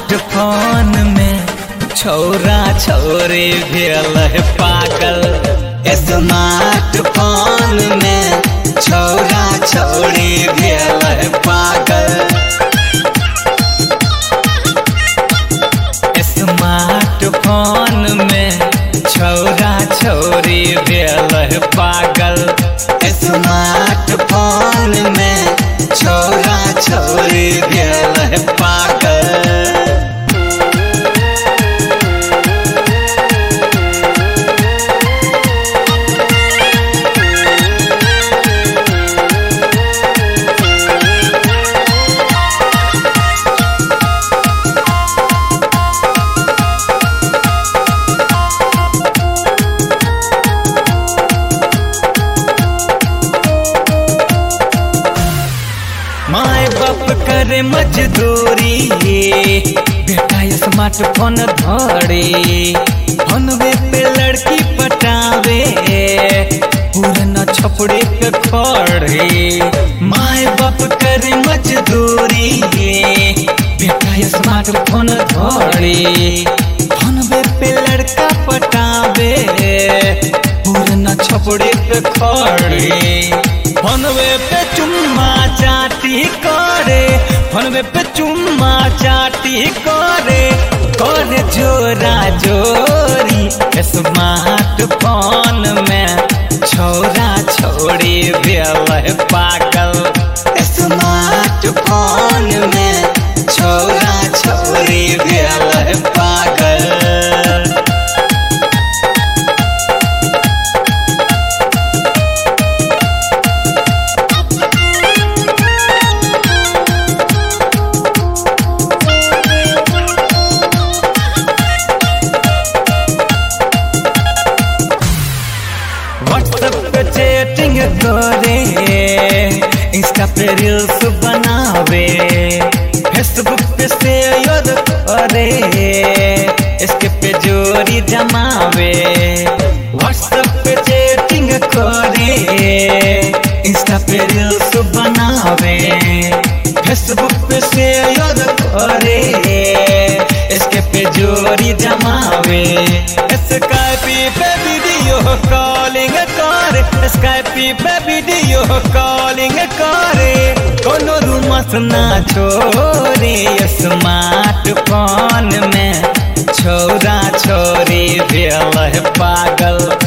smartphone में छोरा छोरी भेल है पागल स्मार्टफोन में छोरा छोरी भेल है पागल स्मार्टफोन में छोरा छोरी भेल है पागल स्मार्टफोन में छोरा छोरी भेल है पागल माए बाप करे मजदूरी बेटा स्मार्टफोन धरे फोनवे पे लड़की पटावे पूरन छपड़े पे खड़े माए बाप करे मजदूरी बेटा स्मार्टफोन धरे फोनवे पे लड़का पटावे पूरन छपड़े पे खड़े फोनवे पे चुम्मा चाटी करे फोनवे पे चुम्मा चाटी करे करे जोरा जोरी स्मार्टफोन में छोरा छोड़ी भेल है पागल स्मार्टफोन में छोरा छोड़ी भेल है पागल व्हाट्सएप पे चैटिंग करे इंस्टा पे रील्स बनावे फेसबुक पे शेयर करे इसके पे जोड़ी जमावे व्हाट्सएप पे चैटिंग करे इंस्टा पे रील्स बनावे फेसबुक पे शेयर करे इसके पे जोड़ी जमावे स्काइपी पे वीडियो कॉलिंग करे स्काइपी पे वीडियो कॉलिंग करे कोनो रूमस ना छोरे स्मार्टफोन में छोरा छोरी भेल है पागल